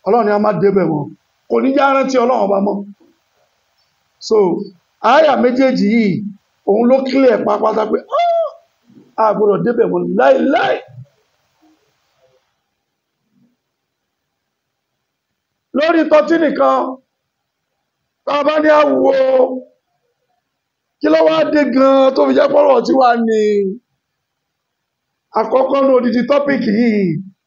ọlọ́run ni a máa débẹ̀ wọn kò ní já rántí ọlọ́run ọba mọ́ so àyà méjèèjì yìí òun ló kílẹ̀ pápátá pé "Ah, a gbọ́dọ̀ débẹ̀ wọn láìláì lórí tọ́tí nìkan tá a bá ní àwò kí ló wá dé gan tó fi jẹ́ pọ́rọ̀ tí wà ní àkọ́kọ́ ní odidi tọ́pìkì yìí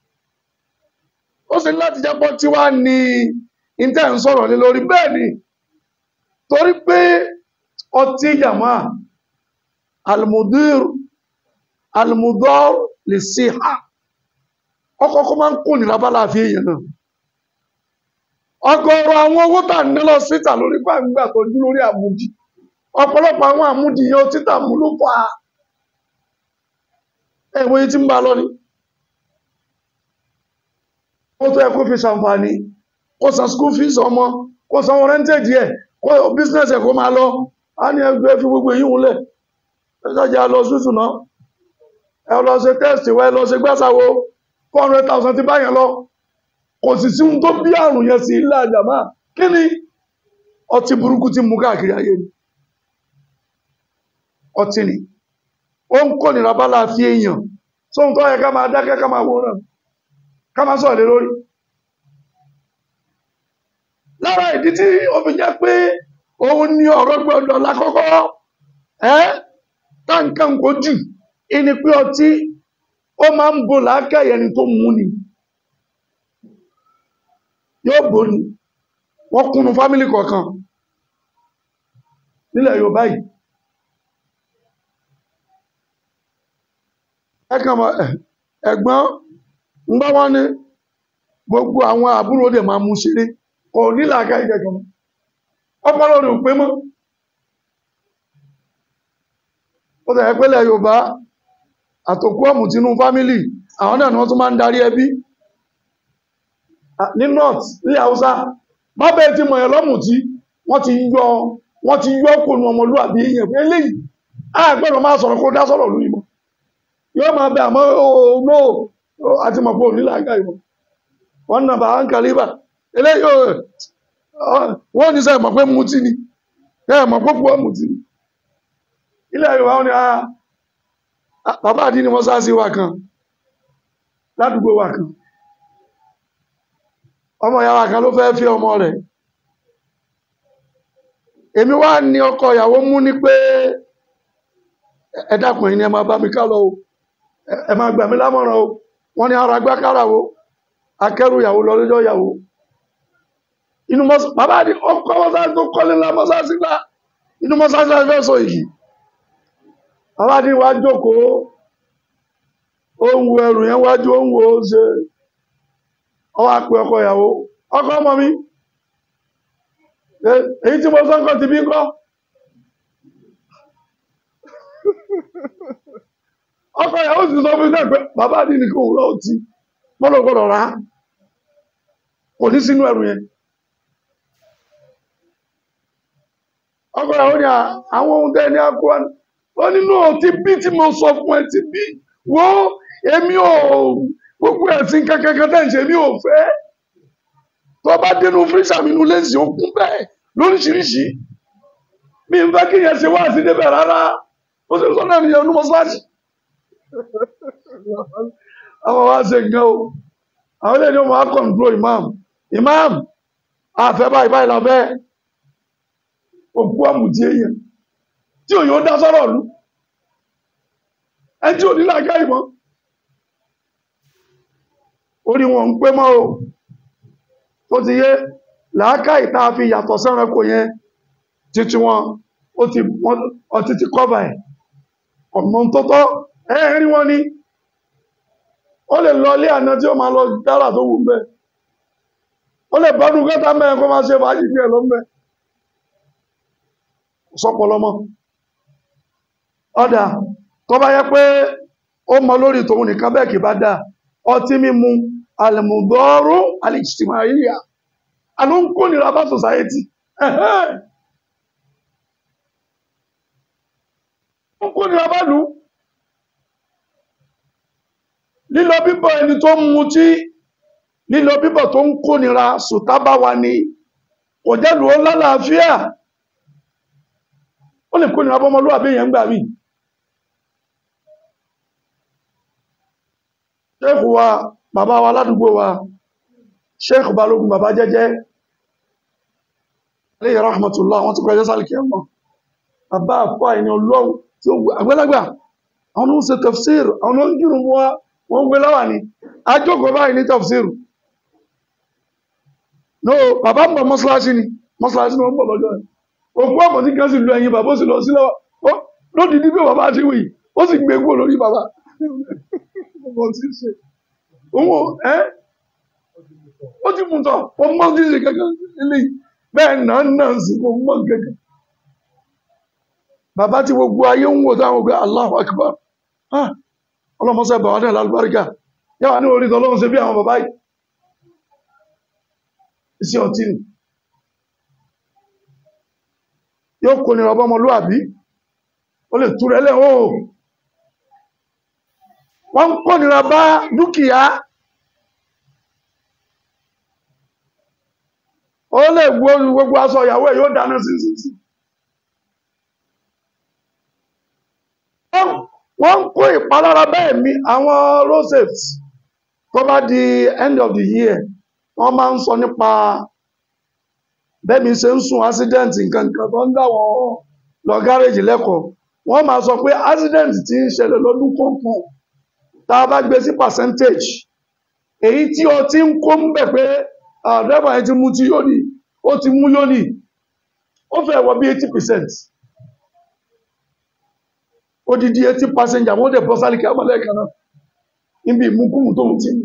ó sì ní láti jẹ́ pọ́ tí wà ní ìtẹ́ ń sọ̀rọ̀ lé lórí bẹ́ẹ̀ ni torí pé ọtí yàmá almudir almudor lè sí ha ọkọ̀ọ̀kọ́ máa ń kó nira bá láàfin èèyàn náà ọ̀gọ̀rọ̀ àwọn owó tà ní lọ síta lórí gbàgbà tó dú lórí àmúdí ọ̀pọ̀lọpọ̀ àwọn àmúdí yẹn títà mú ló fà á ẹ̀wọ̀n yìí tí ń bá lọ ni ó tó yẹ kó fi ṣàǹfààní kó san school fees ọmọ kó san wọn rẹ́ńtẹ̀dì ẹ̀ kó business ẹ̀ kó máa lọ á ní ẹgbẹ́ fi gbogbo èyí wúlẹ̀ ẹjọ́jà lọ sútù náà ẹ lọ ṣe test wẹ́ lọ ṣe gbẹ́sàwó four hundred thousand ti báyẹn lọ kò sì sí ohun tó bí àrùn yẹn sí ilé àjàmá kí ni ọtí burúkú tí mú káàkiri ayé ni ọtí ni ó ń kó nira bá láàfin èèyàn sóhun tó yẹ ká máa dákẹ́ ká máa wòran ká máa sọ̀rọ̀ lé lórí lára ìdí tí ó fi jẹ́ pé òun ní ọ̀rọ̀ gbọ́dọ̀ lákọ́kọ́ ẹ́ táǹkàn kò jù ìní pé ọtí ó máa ń bo làákàyè ẹni tó mú ni yóò bò ní wọ́n kúnnú fámílì kọ̀ọ̀kan nílẹ̀ Yorùbá yìí ẹkàn mọ̀ ẹ̀gbọ́n ń bá wọ́n ní gbogbo àwọn àbúrò dẹ̀ máa mú ṣeré kò nílàáká ìkẹ̀kọ̀ ọpọlọ rẹ̀ ò pé mọ́ ó tẹ̀ pẹ́lẹ̀ Yorùbá àtòkú ọ̀mù tínú fámílì àwọn náà ni wọ́n tún máa ń darí ẹbí ní north ní Haúsá bábẹ́ tí mọ̀ ẹ̀ lọ́mù tí wọ́n ti yọ wọ́n ti yọ kò ní ọmọlúwàbí èèyàn pé eléyìí àgbẹ̀rọ̀ máa sọ̀rọ̀ kó dá sọ̀rọ̀ lórí mọ́ yóò máa bẹ àmọ́ òòrùn àti mọ̀pọ̀ nílàáká ìmọ̀ wọ́n nà bá ń kàlíbà eléyìí wọ́n ní sẹ́ mọ̀ pé mutí ni ẹ mọ̀ pé púpọ̀ mutí ni ilẹ̀ Yorùbá wọn ni bàbá àdí ni wọ́n sá sí wa kan ládùúgbò wa kan ọmọ ìyá wa kan ló fẹ́ fi ọmọ rẹ̀ èmi wá ní ọkọ ìyàwó mú ní pé ẹ dákun ẹ̀yin ni ẹ máa bá mi ká lọ o ẹ máa gbà mí lámọ̀ràn o wọ́n ní ara gbá kára wo akẹ́rù ìyàwó lọ lójọ́ ìyàwó inú mọ́sá bàbá ní ọkọ̀ mọ́sá tó kọ́lé ńlá mọ́sá sí ńlá inú mọ́sá sí fẹ́ sọ yìí bàbá ní wá jókòó ó ń wo ẹrù yẹn wájú ó ń wo ó ṣe ọwọ́ àpẹ ọkọ ìyàwó ọkọ ọmọ mi èyí tí mo sọ́kọ̀ ti bí ń kọ́ ọkọ ìyàwó sì sọ fún ilé pé bàbá ní ní kò wúrọ̀ ọtí mọ́lọ̀ gbọ́dọ̀ rà á kò ní sínú ẹrù yẹn ọkọ ìyàwó ni àwọn ohun tẹ́ ní akó wa ó nínú ti bí tí mo sọ fún ẹ ti bí wo èmi ò gbogbo ẹ̀sìn kankan tẹ́ ń ṣe mi ò fẹ́ tó bá dénú fírísà mi nú lẹ́sìn ó kún bẹ́ẹ̀ lóríṣiríṣi mi ń fẹ́ kí yẹn ṣe wá sí débẹ̀ rárá ó sì sọ náà nìyẹn ní mọ́ṣáláṣí àwọn wá ṣe nǹkan o àwọn ilé ìjọba wá kọ̀ǹtró imam imam àfẹ́ báyìí báyìí lábẹ́ òkú àmùtí èèyàn tí òyìn ó dá sọ́rọ̀ lú ẹni tí ò ní láàká ìmọ̀ orí wọn ń pé mọ́ o tó ti yé làákà ìta fi yàtọ̀ sẹ́ranko yẹn títí wọn ó ti ti kọ́bà ẹ̀ ọ̀nà tó tọ́ ẹ̀rí wọn ni ó lè lọ ilé àná tí ó máa lọ dára tó wù mẹ́ ó lè bọ́dún kẹta mẹ́rin kó máa ṣe fàájì díẹ̀ lọ mẹ́ sọpọlọmọ ọ̀dà tó bá yẹ pé ó mọ lórí tòun nìkan bẹ́ẹ̀ kì bá dáa ọtí mímu alìmùdọ́rú alìjìtìmáyíyà aló ń kó nira bá society ó ń kó nira bá lù lílọ bíbọ̀ ẹni tó ń mutí lílọ bíbọ̀ tó ń kónira sùtá bá wa ni kò jẹ́ lò ó lálàáfíà ó lè kónira bọ́mọlúwàbí èèyàn gbà mí ṣéèkù wa bàbá wa ládùúgbò wa ṣéèkù balógun bàbá jẹ́jẹ́ alayhi rahmatullah wọ́n ti kọjá sálìkì ẹ̀mọ́ bàbá àpá ẹni ọlọ́run tí ó àgbẹ́lágbà àwọn ló ń ṣe tafsir àwọn ló ń kírun wa wọ́n ń gbé láwà ní ajókòó báyìí ní tafsir no bàbá ń bọ̀ mọ́sálásí ni mọ́sálásí ni wọ́n ń bọ̀ lọ́jọ́ ẹ̀ òkú àpọ̀tí kan sì lu ẹ̀yìn bàbá ó sì lọ sí lọ́wọ́ lódìdí pé bàbá ti wì ó sì gbé kúrò lórí bàbá ọmọ tí ń ṣe òun ẹ́ ó ti mú tọ̀ ó mọ́ tí ń ṣe kankan eléyìí bẹ́ẹ̀ náà náà sì kò mọ́ kankan bàbá tí gbogbo ayé ń wò táwọn ògbé Allahu Akbar ah ọlọ́mọsẹ́ bàbá náà lálùbáríkà yáwà ní orí tọ́lọ́run ṣe bí àwọn bàbá yìí iṣẹ́ ọtí ni yóò kò ní ọbọ́ ọmọlúwàbí ó lè túrẹ lẹ́wọ́ wọ́n ń kò nira bá dúkìá ó lè gbó gbogbo aṣọ ìyàwó ẹ̀ yóò dáná sí sí sí wọ́n ń kó ìpalára bẹ́ẹ̀ mi àwọn roses tó bá di end of the year wọ́n máa ń sọ nípa bẹ́ẹ̀ mi ṣe ń sùn accident nǹkan nǹkan tó ń dà wọ́n lọ gáréjì lẹ́kọ̀ọ́ wọ́n máa sọ pé accident ti ń ṣẹlẹ̀ lọ́dún kọ̀ọ̀kan tá a bá gbé sí percentage èyí tí o ti ń kó ń bẹ̀ pé àdẹ́bà yẹn ti mú tí yóò ní ó ti mú yóò ní ó fẹ́ wọ bí eighty percent odidi eighty passenger wọ́n dẹ̀ bọ́ sálì kí á mọ̀ lẹ́ẹ̀kan náà níbi ìmúkúmù tó ń tì mí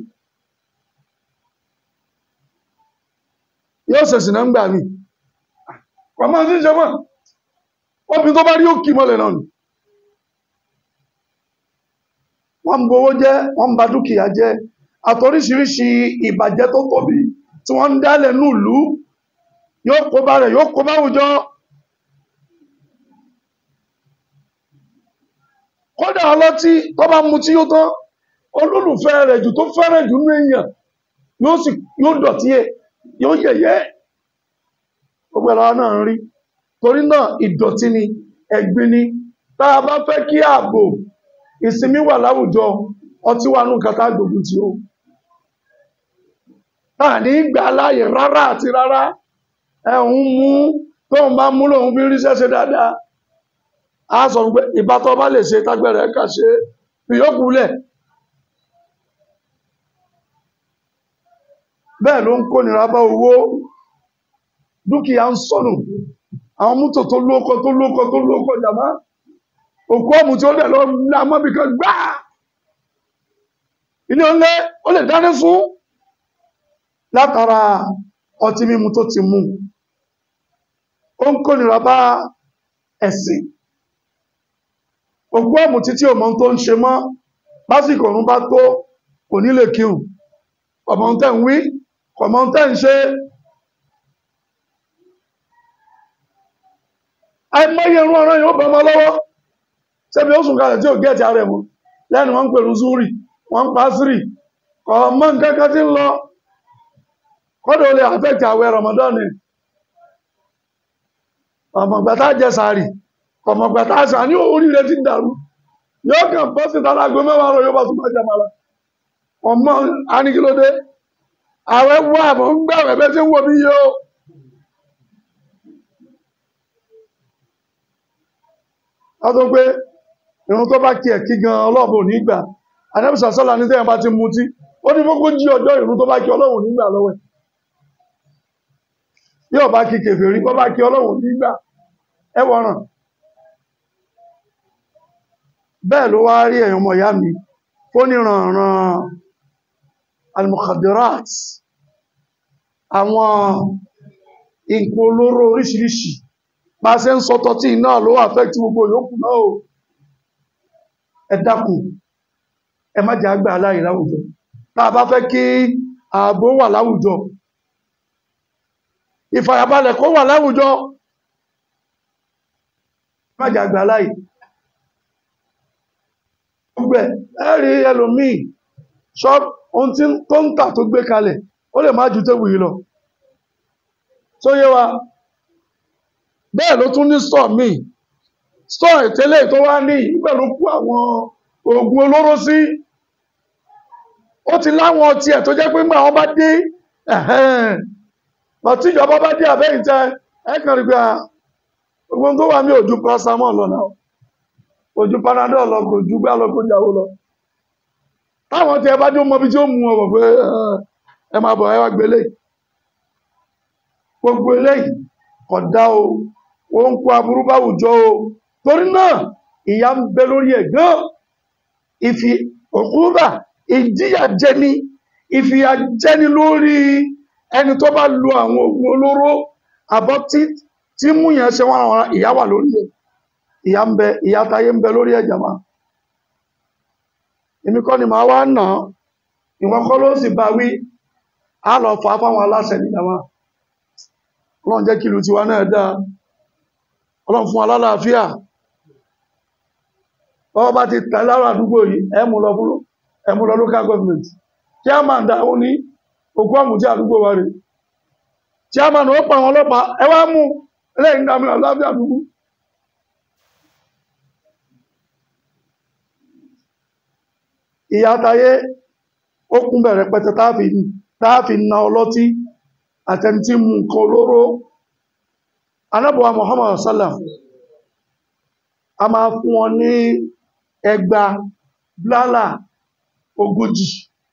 yóò ṣẹ̀sìn náà ń gbà mí pàmò sí ìjọba obìnrin tó bá rí òkì mọ́lẹ̀ náà ni wọ́n ń bowó jẹ́ wọ́n ń ba dúkìá jẹ́ àtoríṣiríṣi ìbàjẹ́ tó tóbi tí wọ́n ń dálẹ̀ nílùú yóò kó bá rẹ̀ yóò kó bá àwùjọ kódà ọlọ́tí tó bá mu tí yóò tán olólùfẹ́ rẹ̀ jù tó fẹ́rẹ̀ jù ní èèyàn yóò sì yóò dọ̀tí ẹ̀ yóò yẹ̀yẹ́ gbogbo ẹ̀rọ náà ń rí torí náà ìdọ̀tí ni ẹ̀gbin ni tá a bá fẹ́ kí ààbò ìsinmi wà láwùjọ ọtí wà nù kàtà gbogbo tí ó náà ní gbà láàyè rárá àti rárá ẹ̀hún mú tóun bá mú lòun fi ríṣẹ́ ṣe dáadáa a sọ pé ìbátọ́ bá lè ṣe tágbẹ̀rẹ̀ ẹ̀ka ṣe ìyókù lẹ̀ bẹ́ẹ̀ ló ń kó nira bá owó dúkìá ń sọnù àwọn mútò tó lóko tó lóko tó lóko jàmá òkú ọ̀mù tí ó lẹ̀ lọ ní amọ́bì kan gbá ilé ọlẹ́ ó lè dáná fún látara ọtí mímu tó ti mú ó ń kó nira bá ẹ̀sìn òkú ọ̀mù títí ọmọ tó ń ṣe mọ́ lásìkò ọ̀run bá tó kò ní lè kírun ọmọ tẹ́ ń wí ọmọ tẹ́ ń ṣe àìmọye irun ọ̀rọ̀ yóò bọ́ ọmọ lọ́wọ́ sẹ́bi ó sùn kalẹ̀ tí ò gẹ́ẹ̀tì ara ẹ̀mú lẹ́nu wọ́n ń pèrú zúrì wọ́n ń pa sírì ọmọ nǹkan kan tí ń lọ kọ́dọ̀ lè àfẹ́kì àwẹ̀ Ramadan ni ọmọgbàtà jẹ sàárì ọmọgbàtà àṣà ní orí rẹ̀ ti ń dàrú yóò kàn bọ́ sí tàlágbé mẹ́wàá rọ̀ yóò bá tún bá jẹ mara ọmọ aníkílódé àwẹ̀ wà mọ̀ ń gbàwẹ̀ bẹ́ tí ń wọ̀ bí yóò ọdún pé irun tó bá kí ẹ̀ kí gan ọlọ́ọ̀bọ̀ nígbà anẹ́bùsà sọ́lá ní tẹ́yàn bá ti mutí ó ní fókó jí ọjọ́ irun tó bá kí ọlọ́run nígbà lọ́wẹ́ yóò bá kí kèfèrí bọ́ bá kí ọlọ́run nígbà ẹwọ̀ràn bẹ́ẹ̀ ló wá rí ẹ̀yàn ọmọ ìyá mi fóníranran al-mukhadirat àwọn nǹkan olóró oríṣiríṣi bá ṣe ń sọtọ tí iná ló affect gbogbo yòókù náà o ẹ dákun ẹ má jẹ́ àgbà aláì láwùjọ tá a bá fẹ́ kí ààbò wà láwùjọ ìfàyàbalẹ̀ kó wà láwùjọ ẹ má jẹ́ àgbà aláì gbogbo ẹ̀rí ẹlòmíì ṣọ́p ohun tí tó ń tà tó gbé kalẹ̀ ó lè má ju tébù yìí lọ tó yé wa bẹ́ẹ̀ ló tún ní store míì store ìtẹ́lẹ̀ tó wá ní ìgbà ló kú àwọn oògùn olóró sí ó ti láwọn tiẹ̀ tó jẹ́ pé ńgbà wọn bá dé bàtí ìjọba bá dé àbẹ́yìn tẹ ẹ kàn rí pé gbogbo tó wà ní ojú paracetamol lọ náà ojú panadol lọ kò ju gbá lọ kó jáwó lọ táwọn tí ẹ bá dé mọ bí tí ó mú ọ bọ̀ pé ẹ máa bọ̀ ẹ wá gbélé gbogbo eléyìí kò dá o ó ń kó aburú bá àwùjọ o torí náà ìyà ń bẹ lórí ẹ̀ gan ìfi òkúrà ìjìyà jẹni ìfìyà jẹni lórí ẹni tó bá lo àwọn oògùn olóró àbọ̀ tí tí mú yẹn ṣe wọn àwọn ìyà wà lórí ẹ̀ ìyà ń bẹ ìyà táyé ń bẹ lórí ẹ̀ jàmá èmi kọ́ ni màá wá nà án ìwọ́n kọ́ ló sì bá wí á lọ fà á fáwọn aláṣẹ ní jàmá ọlọ́run jẹ́ kí ìlú tiwa náà dáa ọlọ́run fún alálàáfíà ọwọ́ bá ti tẹ̀ lára àdúgbò yìí ẹ mú lọ fún ẹ mú lọ local government chairman dáhùn ní òkú àmùtí àdúgbò wa rẹ̀ chairman ó pa àwọn ọlọ́pàá ẹ wá mú ẹlẹ́yìn dàmí àláfíà àdúgbò ìyá tayé ó kún bẹ̀rẹ̀ pẹ̀tẹ̀ táàfi na ọlọ́tí àtẹni tí mú nǹkan olóró anábọ̀wà Muhammad sallam a máa fún wọn ní ẹgbà blálà ogójì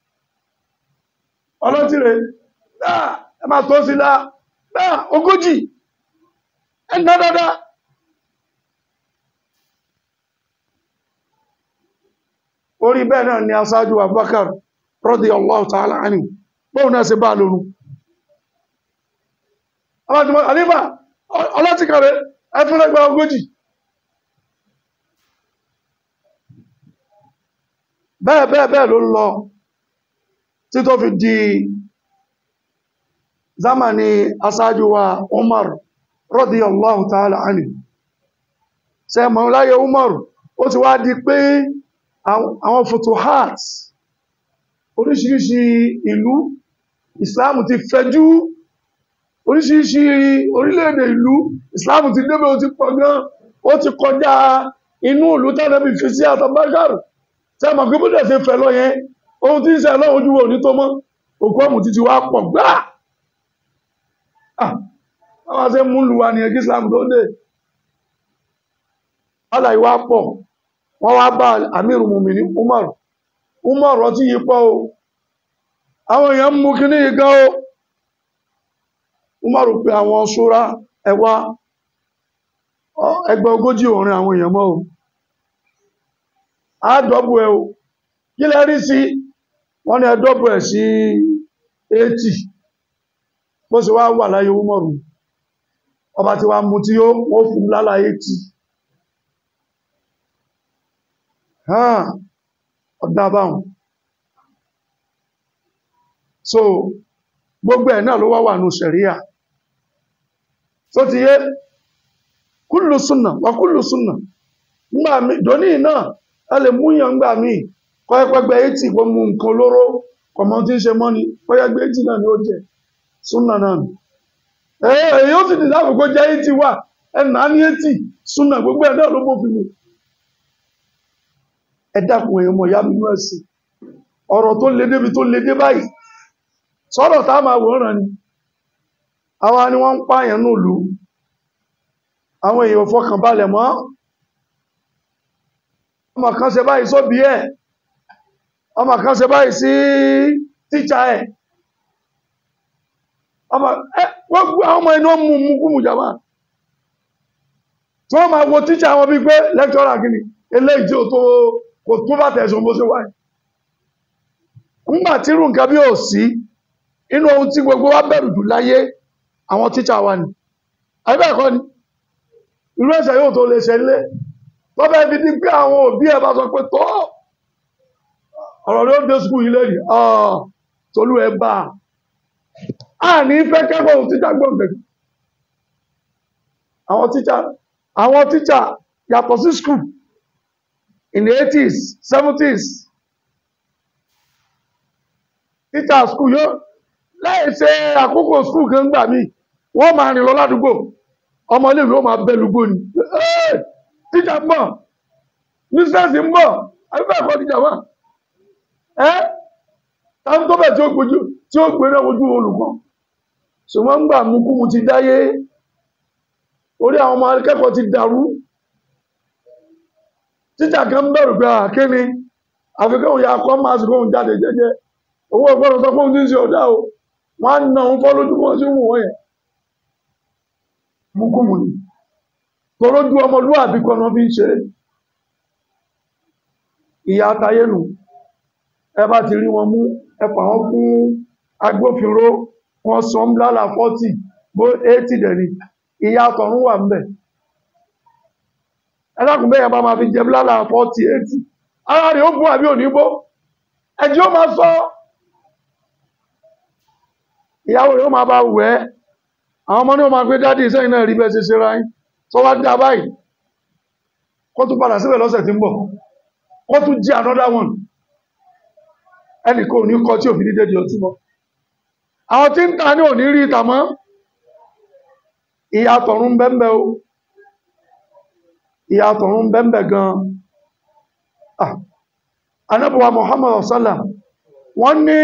ọlọ́tí rẹ̀ dáa ẹ máa tó sí dáa dáa ogójì ẹ̀nà dáadáa orí bẹ́ẹ̀ náà ni aṣáájú Abubakar radiyallahu ta'ala anhu bóun náà ṣe bá lórun alájùmọ̀ àlífà ọlọ́tìkàrẹ́ ẹfúnlẹ́gbà ogójì bẹ́ẹ̀ bẹ́ẹ̀ bẹ́ẹ̀ ló lọ tí tó fi di zamani aṣáájú wa Umar radiyallahu ta'ala anhu ṣe mọ̀ láyé Umar ó ti wá di pé àwọn futuhat oríṣiríṣi ìlú Islam ti fẹjú oríṣiríṣi orílẹ̀-èdè ìlú Islam ti débẹ̀ ó ti pọ̀ gan ó ti kọjá inú ìlú tánàbí fi sí àtàbákàrù tí a mọ̀ pé bóde ṣe fẹ́ lọ yẹn ohun tí ń ṣe lọ́wọ́ ojú wo ní tó mọ́ òkú ọmọ títí wá pọ̀ gbáà àwọn ṣe mú lu wa nìyẹn kí Islam tó dé ọ̀là ìwà pọ̀ wọ́n wá bá Amiru Mumini Umar Umar ọtí yìí pọ̀ o àwọn èèyàn mú kíní yìí gan o Umaru pé àwọn ṣúra ẹwà ẹgbẹ́ ogójì òrin àwọn èèyàn mọ́ o àádọ́bù ẹ o kí lẹ rí sí wọ́n ní ẹdọ́bù ẹ̀ sí 80 bó sì wá wà láyé Umaru ọba tí wá mú tí ó wọ́n fún lálá 80 hàn ọ̀dá báhùn so gbogbo ẹ̀ náà ló wá wà ní ṣẹ̀ríà tó ti yé kúlù súnà wà kúlù súnà ngbà mí dòní náà ẹ lè múyàn ngbà mí kọ́ ẹpẹgbẹ etí kó mú nǹkan olóró kọmọ tí ń ṣe mọ́ni kọ́yẹ́gbẹ́ etí náà ni ó jẹ súnà náà nù èyí ó sì dìdáàbò kó jẹ́ etí wà ẹnà ní etí súnà gbogbo ẹ̀ náà ló bófin mu ẹ dákun èèyàn mọ̀ ìyá mi nú ẹ̀sìn ọ̀rọ̀ tó le débi tó le dé báyìí sọ́rọ̀ tá máa wòrán ni àwa ni wọ́n ń pààyàn ní ìlú àwọn èèyàn fọkàn balẹ̀ mọ́ ọmọ kan ṣe báyìí sóbi ẹ̀ ọmọ kan ṣe báyìí sí tíṣà ẹ̀ ọmọ ẹ wọ́n gbọ́ àwọn ọmọ inú mú mú kúmù jàmá tí wọ́n máa wo tíṣà wọn bí pé lẹ́kítọ́rà kìíní eléyìí tí ó tó kò tó bá tẹ̀sùn bó ṣe wáyé ńgbà tí irú nǹkan bí ò sí inú ohun tí gbogbo wa bẹ̀rù jù láyé àwọn tíṣà wa ni àbẹ́ẹ̀kọ́ ni irú ẹ̀ṣẹ̀ yóò tó lè ṣẹlẹ̀ tó bẹ́ẹ̀ fi di pé àwọn òbí ẹ̀ bá sọ pé tó ọ̀rọ̀ ló dé skul yìí lẹ́yìn tolú ẹ bá a ní fẹ́ kẹ́kọ̀ọ́ ohun tíṣà gbọ̀ngàn àwọn tíṣà àwọn tíṣà yàtọ̀ sí skul in the 80s 70s teacher school yóò láì ṣe àkókò skul kan gbà mí wọ́n máa rìn lọ ládùúgbò ọmọ iléèwé ó máa bẹ́ lùgbò ni "Ẹ́ẹ̀, tíjà ń bọ̀ mísírẹ́sì ń bọ̀ àbíbẹ̀ ẹ̀kọ́ tíjà wà ẹ́ táwọn tó bẹ̀ tí ó gbójú tí ó gbé náà ojú olùkọ́ ṣùgbọ́n gbà mú kú mu ti dáyé orí àwọn ọmọ akẹ́kọ̀ọ́ ti dàrú tíjà kan ń bẹ̀rù pé àkéni àfikún ya kọ́ máa sì fóun jáde jẹ́jẹ́ owó ìgbọ́dọ̀ sọ fóun tí ń ṣe ọ̀dá o wọ́n á na òun fọ́ lójú wọn sí wù wọ́n yẹn mú kú mu ni torójú ọmọlúwàbí kan náà fi ń ṣe ìyá atayé nù ẹ bá ti rí wọn mú ẹ fà wọn fún agbófinró wọn san blálà fọ́tì bó eighty dẹ̀ni ìyá àtọ̀run wà ń bẹ̀ ẹlẹ́kùn bẹ́yẹn bá máa fi jẹ blálà fọ́tì eighty ara rẹ̀ ó bú àbí òní bó ẹ̀jẹ̀ ó máa sọ ìyàwó rẹ̀ ó máa bá wẹ̀ ẹ́ àwọn ọmọ ní ó máa gbé dádì sẹ́yìn náà rí bẹ́ẹ̀ ṣe ṣe ra yín tó wá dá báyìí kó tún padà síbẹ̀ lọ́sẹ̀ tí ń bọ̀ kó tún jí another one ẹnì kò ní kọ tí òfin dídé di ọtí mọ́ àwọn tí ń ta ní òní rí ìta mọ́ ìyà tọ̀run bẹ́ẹ̀ o ìyà tọ̀run bẹ́ẹ̀ gan ah anábọ̀wà Muhammad sallam wọ́n ní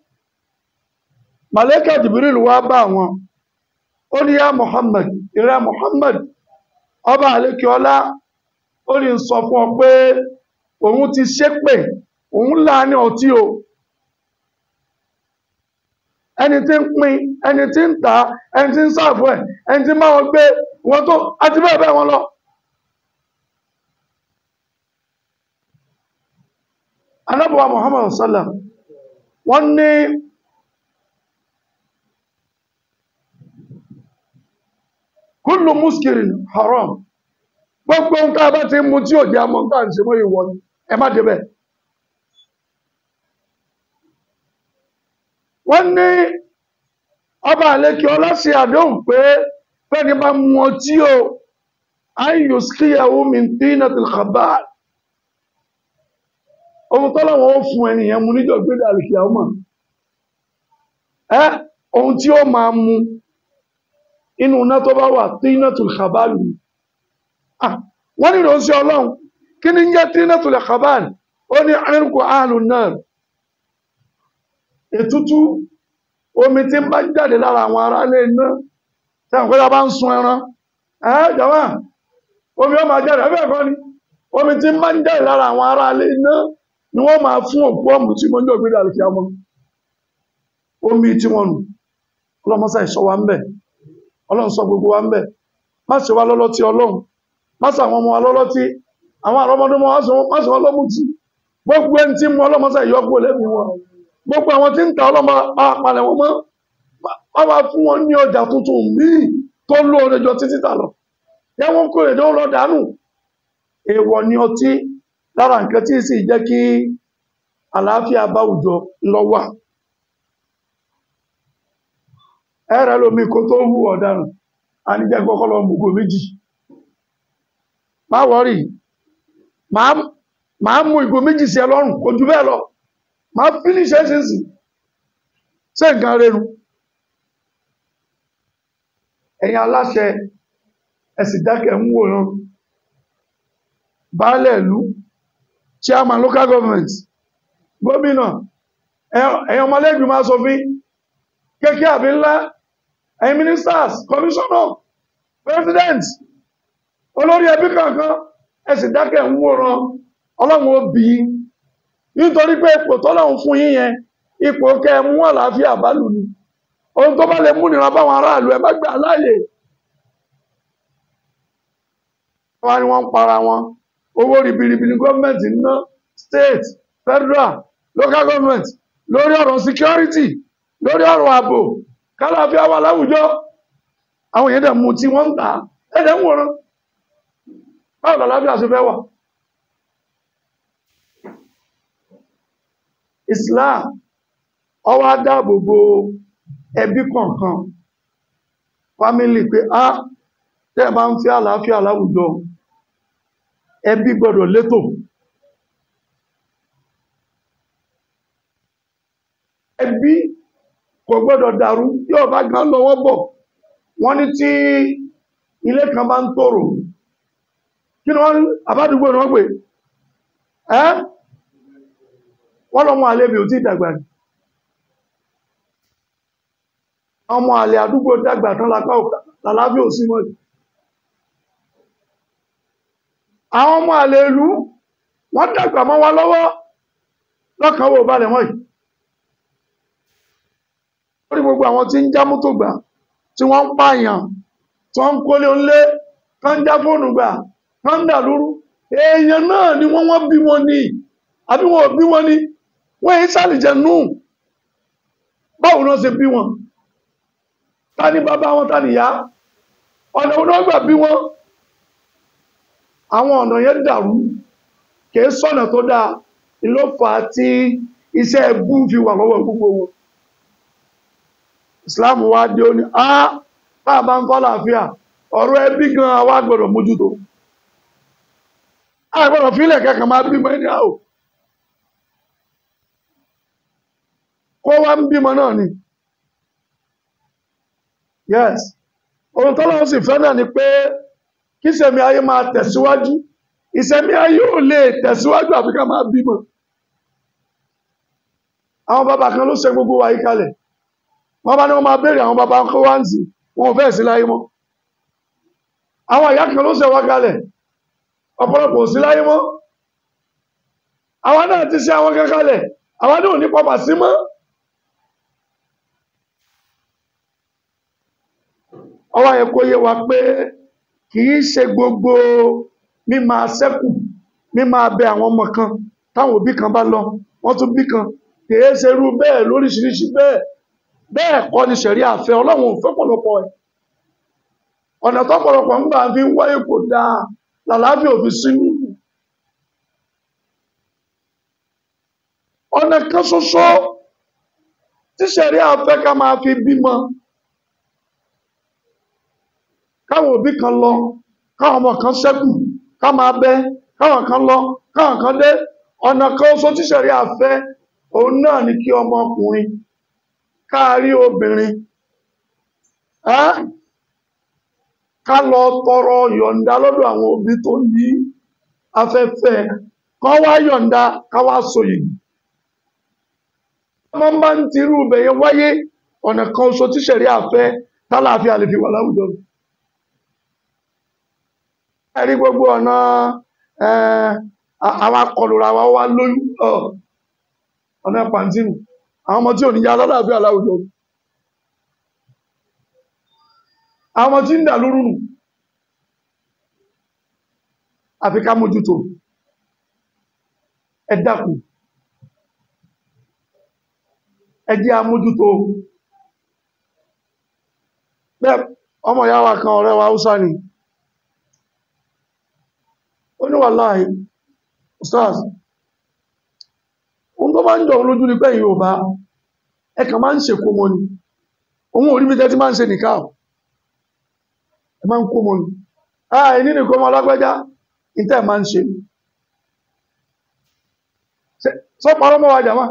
Malaika Jibril wá bá wọn ó ní yá Muhammad ìrẹ́ Muhammad ọba àlékiọlá ó ní sọ fún ọ pé òun ti ṣépè òun láàánú ọtí o ẹni tí ń pín ẹni tí ń tà ẹni tí ń sáàfù ẹ ẹni tí máa wọn gbé wọn tó àti bẹ́ẹ̀ bẹ́ẹ̀ wọn lọ. anábọ̀wá Muhammad sallam wọ́n ní kullu muskirin haram gbogbo ń ká bá ti mú tí ò jẹ́ àmọ́ ń tà ń ṣe mọ́ ìwọ ni ẹ má débẹ̀. wọ́n ní ọba àlékí ọlọ́sí àdéhùn pé fẹ́ni bá mú ọtí o ayò síkíyàwó mi tí iná ti kàbá ohun tọ́lọ́wọ́ ó fún ẹnìyàn mú níjọ́ gbédà àlékí àwọn mọ̀ ẹ́ ohun tí ó máa mú inú iná tó bá wà tí iná tó kàbá lù wọ́n nílò sí ọlọ́run kí ni ń jẹ́ tí iná tó lè kàbá ó ní àrùnkù ààlù náà ètútú omi tí ń bá jáde lára àwọn ará ilé iná tí àwọn kọ́lá bá ń sun ẹran ẹ́ jọ̀wọ́ omi ó máa jáde ẹgbẹ́ ẹ̀kọ́ ni omi tí ń bá jáde lára àwọn ará ilé iná ni wọ́n máa fún òkú ọ̀mù tí wọ́n jọ gbé dàrí kí a mọ́ omi tí wọ́n nù ọlọ́mọsá ìṣọ́ wa ń bẹ̀ ọlọ́run sọ gbogbo wa ń bẹ̀ má ṣe wá lọ́lọ́tí ọlọ́run má ṣe àwọn ọmọ wa lọ́lọ́tí àwọn àrọ́mọdọ́mọ má ṣe wọ́n lọ́mùtí gbogbo ẹni tí mú ọlọ́mọsá ìyọ́pọ̀ lẹ́mìí wọn gbogbo àwọn tí ń ta ọlọ́mọ apalẹ̀ wọn mọ́ wọ́n máa fún wọn ní ọjà tuntun míì tó lóore jọ títí tà lọ yẹ wọ́n kó èdè lọ dànù èèwọ̀ ni ọtí lára nǹkan tí sì jẹ́ kí àlàáfíà bá àwùjọ lọ wà ẹ̀rẹ́ lómi kó tó hù ọ̀daràn a ní jẹ́ kọ́kọ́ lọ mùgò méjì má wọ́rì máa mú ìgò méjì sí ẹ lọ́rùn kò jù bẹ́ẹ̀ lọ máa finish ẹ̀sìnsì ṣe nǹkan rẹ̀rù ẹ̀yin aláṣẹ ẹ̀sì dákẹ̀ ń wòran baálẹ̀ ìlú chairman local government gómìnà ẹ̀yin ọmọlẹ́gbìmọ̀ máa sọ fí kéèké àbí ńlá ẹ̀yin ministers commissioner president olórí ẹbí kankan ẹ̀sì dákẹ̀ ń wòran ọlọ́run ó bí nítorí pé ipò tọ́lọ́run fún yín yẹn ipò kẹ mú àlàáfíà bálù ni ohun tó bá lè mú nìran báwọn aráàlú ẹ má gbà láàyè wọ́n ní wọ́n ń para wọn owó ribiribi ní gọ́ọ̀mẹ̀ntì ń ná state federal local government lórí ọ̀rọ̀ security lórí ọ̀rọ̀ ààbò kálàáfíà wà láwùjọ àwọn èèyàn dẹ̀ mú tí wọ́n ń tà ẹ̀dẹ̀ ń wòran báwo làlàáfíà ṣe fẹ́ wà Islam ó wá dáàbòbò ẹbí kọ̀ọ̀kan fámílì pé á tẹ́ bá ń fi àlàáfíà láwùjọ ẹbí gbọ́dọ̀ létò ẹbí kò gbọ́dọ̀ dàrú yóò bá gan lọ́wọ́ bọ̀ wọ́n ní tí ilé kan bá ń tòrò kí ni wọ́n àbádùgbò ni wọ́n pè ẹ́ wọ́n lọ́mọ àlebì ò tí dàgbà ní ọmọ àlè àdúgbò dàgbà tán lápá làlábí ò sí mọ́jú àwọn ọmọ àlè ìlú wọ́n dàgbà mọ́ wa lọ́wọ́ lọ́kàn wò balẹ̀ mọ́ yìí lórí gbogbo àwọn tí ń já mọ́tò gbà tí wọ́n ń pààyàn tí wọ́n ń kólé onílé kán já fóònù gbà kán dà lóru èèyàn náà ni wọ́n wọ́n bí wọn ní àbí wọn ò bí wọn ní wọ́n èyí sàlìjẹ̀ nù báwo náà ṣe bí wọn ta ni bàbá wọn ta ni ìyá ọ̀nà òun náà gbà bí wọn àwọn ọ̀nà yẹn dàrú kìí sọ̀nà tó dáa ló fà á tí iṣẹ́ ẹbú fi wà lọ́wọ́ gbogbo wọn Islam wá dé ó ní á bá bá ń fọ́láàfíà ọ̀rọ̀ ẹbí gan awá gbọ́dọ̀ mójútó a gbọ́dọ̀ fílẹ̀ kẹ́kàn máa bímọ ẹni àwò kó wá ń bímọ náà ni yes ohun tọ́lọ́run sì fẹ́ náà ni pé kí ìṣẹ̀mí ayé máa tẹ̀síwájú ìṣẹ̀mí ayé ò lè tẹ̀síwájú àfi ká máa bímọ àwọn bàbá kan ló ṣe gbogbo wa yí kalẹ̀ wọ́n bá ní wọ́n máa béèrè àwọn bàbá kó wá ń sì wọn ò fẹ́ sí láyé mọ́ àwọn ìyá kan ló ṣe wá kalẹ̀ ọ̀pọ̀lọpọ̀ ò sí láyé mọ́ àwọn náà ti ṣe àwọn kan kalẹ̀ àwọn náà ò ní pọpà sí mọ́ ọwọ́ yẹ kó yé wa pé kìí ṣe gbogbo mímá sẹ́kù mímá bẹ àwọn ọmọ kan táwọn òbí kan bá lọ wọ́n tún bí kan kìí ṣe irú bẹ́ẹ̀ lóríṣiríṣi bẹ́ẹ̀ bẹ́ẹ̀ kọ́ ni ṣẹ̀rí àfẹ́ ọlọ́run ò fẹ́ pọ̀lọpọ̀ ẹ̀ ọ̀nà tó pọ̀lọpọ̀ ń gbà fi ń wáyé kò dáa làlàáfíà òfin sínú ọ̀nà kan ṣoṣo tí ṣẹ̀rí àfẹ́ ká máa fi bímọ káwọn òbí kan lọ káwọn ọmọ kan ṣẹ́kù ká máa bẹ káwọn kan lọ káwọn kan dé ọ̀nà kan oṣù tí ṣẹ̀rí àfẹ́ òun náà ni kí ọmọkùnrin káàrí obìnrin ẹ́ ká lọ tọrọ yọ̀ǹda lọ́dọ̀ àwọn òbí tó ní afẹ́fẹ́ kan wá yọ̀ǹda ká wá so yìí ọmọ bá ń tirú bẹ̀yẹ wáyé ọ̀nà kan oṣù tí ṣẹ̀rí àfẹ́ tálàáfíà lè fi wà láwùjọ ẹ̀rí gbogbo ọ̀nà àwọn akọlùra wa wá lóyún ọ̀nà pàntínù àwọn ọmọ tí ò ní yá lálàáfíà láwùjọ àwọn ọmọ tí ń dà lóru nù àfi ká mójútó ẹ dákun ẹ jẹ́ amójútó bẹ́ẹ̀ ọmọ ìyá wa kan ọ̀rẹ́ wa Hausa ni ó ní wàláhì stars ohun tó bá ń jọ lójú ní pẹ́yìn Yorùbá ẹkàn máa ń ṣe kó mọ́ ni ohun orí mi tẹ́tí máa ń ṣe nìká ẹ máa ń kó mọ́ ni àà ní nìkan ọmọ alágbẹ́já ìtẹ́ máa ń ṣe sọ parọ́ mọ́ wa jàmá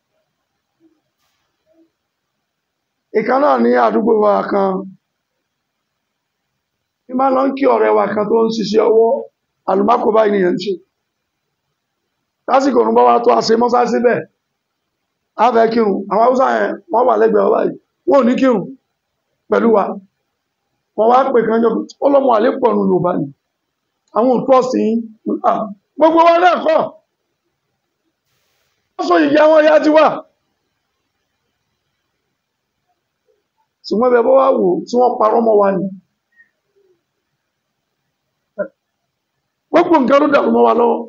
ìkan náà ní àdúgbò wa kan ní máa lọ ń kí ọ̀rẹ́ wa kan tó ń ṣiṣẹ́ ọwọ́ alùmákò báyìí nìyẹn ṣe lásìkò òun bá wá tó àṣẹ mọ́sá síbẹ̀ a fẹ́ kírun àwọn haúsá yẹn wọ́n wà lẹ́gbẹ̀ẹ́ ọba yìí wọ́n ò ní kírun pẹ̀lú wa wọ́n wá pè kan jọ ó lọ́mọ àlépọ̀ nù Yorùbá ni àwọn òtún ọ̀sìn gbogbo wọn náà kọ́ wọ́n sọ ìyá wọn yá ti wà ṣùgbọ́n bẹ bọ́ wá wò tí wọ́n parọ́ mọ́ wa ni gbogbo nǹkan ló dàrú mọ́ wa lọ́wọ́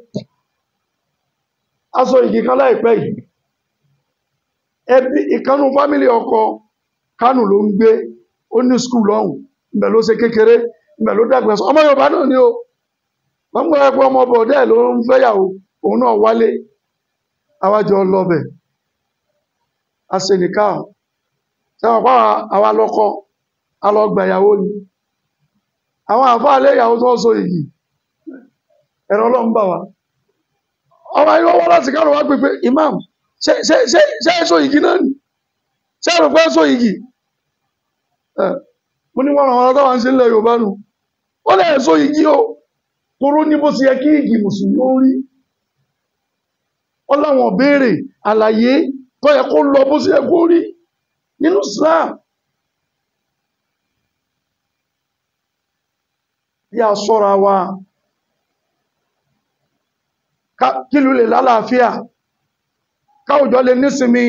aṣọ ìgì kan láìpẹ́ yìí ẹbí ìkanú fámílì ọkọ Kánò ló ń gbé ó ní skul lọ́hùn ibẹ̀ ló ṣe kékeré ibẹ̀ ló dàgbà sọ ọmọ Yorùbá náà ni ó wọ́n mú ẹgbẹ́ ọmọ bọ̀dẹ́ ló ń fẹ́yàwó òun náà wálé àwájọ lọ́bẹ̀ aṣèníkà sẹ́wọ̀n pa àwa lọ́kọ alọ́gbàyàwó ni àwọn àfáà lé ìyàwó tó ń so ìgì ẹ̀rọ ọlọ́run bà wá ọmọ ayé wọ́n láti kárò wá pípé imam ṣe ṣe ṣe ṣe ṣe ìgì náà ni ṣé àrùn pé sọ igi mo ní wọn ràn wọn táwọn ń ṣe ilẹ̀ Yorùbá nù ó lè sọ igi o toró ní bó ti yẹ kí igi mùsùlùmí ó rí wọn láwọn béèrè àlàyé tó yẹ kó lọ bó ti yẹ kó rí nínú Islam bí a ṣọ́ra wa kílù lè lálàáfíà káwùjọ lè nísinmi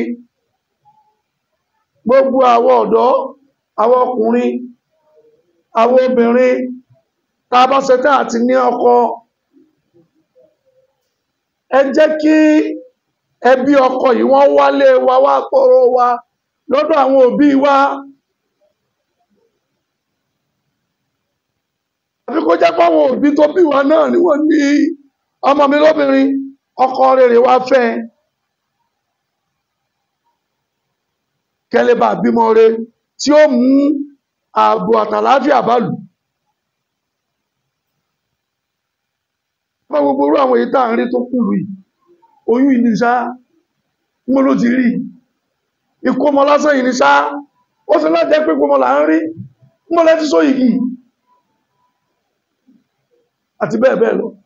gbogbo àwọn ọ̀dọ́ àwọn ọkùnrin àwọn obìnrin tá a bá ṣetán àti ní ọkọ ẹ jẹ́ kí ẹbí ọkọ yìí wọ́n wálé wa wá pọ̀rọ̀ wa lọ́dọ̀ àwọn òbí wa àfi kó jẹ́ pé àwọn òbí tó bí wa náà ni wọ́n ní ọmọ mi lóbìnrin ọkọ rere wá fẹ́ kẹlẹ́bà bímọ re tí ó mú ààbò àtàláfíà bá lù fún gbogbo orú àwọn èyí tá à ń rí tó kùlù yìí oyún yìí ní sá mú ló ti rí ikú ọmọ lásán yìí ní sá ó sì láti jẹ́ pé gbọmọ là ń rí mọ́ lẹ́tí sóyìí àti bẹ́ẹ̀ bẹ́ẹ̀ lọ